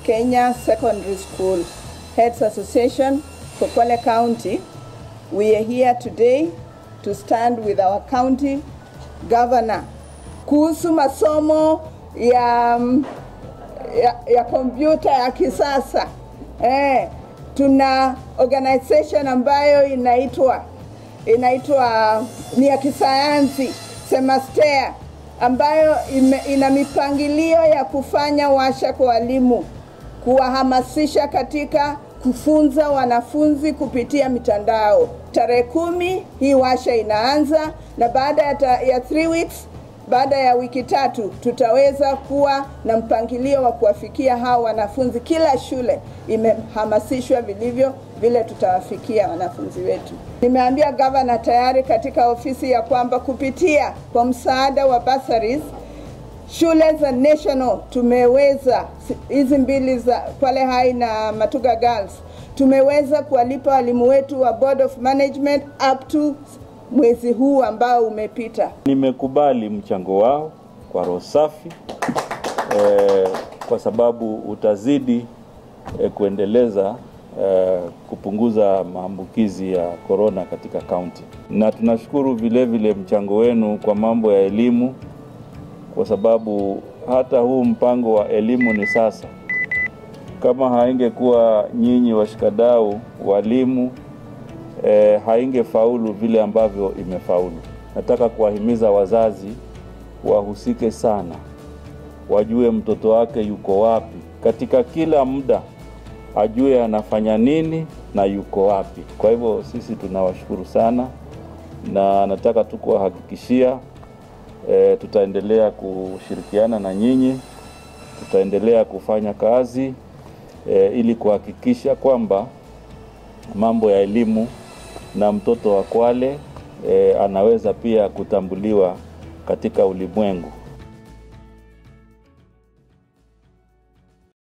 Kenya Secondary School Heads Association for Kwale County, we are here today to stand with our county governor kuhusu masomo ya ya, ya kompyuta ya kisasa eh, tuna organization ambayo inaitwa inaitwa ni ya kisayansi Semastea ambayo ime, ina mipangilio ya kufanya washa kwa walimu, kuwahamasisha katika kufunza wanafunzi kupitia mitandao. Tarehe kumi hii washa inaanza, na baada ya, ta, ya three weeks baada ya wiki tatu tutaweza kuwa na mpangilio wa kuwafikia hao wanafunzi. Kila shule imehamasishwa vilivyo vile tutawafikia wanafunzi wetu. Nimeambia gavana tayari katika ofisi ya kwamba kupitia kwa msaada wa bursaries shule za national tumeweza hizi mbili za Kwale High na Matuga Girls tumeweza kuwalipa walimu wetu wa Board of Management up to mwezi huu ambao umepita. Nimekubali mchango wao kwa roho safi eh, kwa sababu utazidi eh, kuendeleza eh, kupunguza maambukizi ya korona katika kaunti, na tunashukuru vile vile mchango wenu kwa mambo ya elimu, kwa sababu hata huu mpango wa elimu ni sasa, kama haingekuwa nyinyi washikadau walimu e, haingefaulu vile ambavyo imefaulu. Nataka kuwahimiza wazazi wahusike sana, wajue mtoto wake yuko wapi katika kila muda, ajue anafanya nini na yuko wapi. Kwa hivyo sisi tunawashukuru sana, na nataka tu kuwahakikishia e, tutaendelea kushirikiana na nyinyi, tutaendelea kufanya kazi e, ili kuhakikisha kwamba mambo ya elimu na mtoto wa Kwale e, anaweza pia kutambuliwa katika ulimwengu.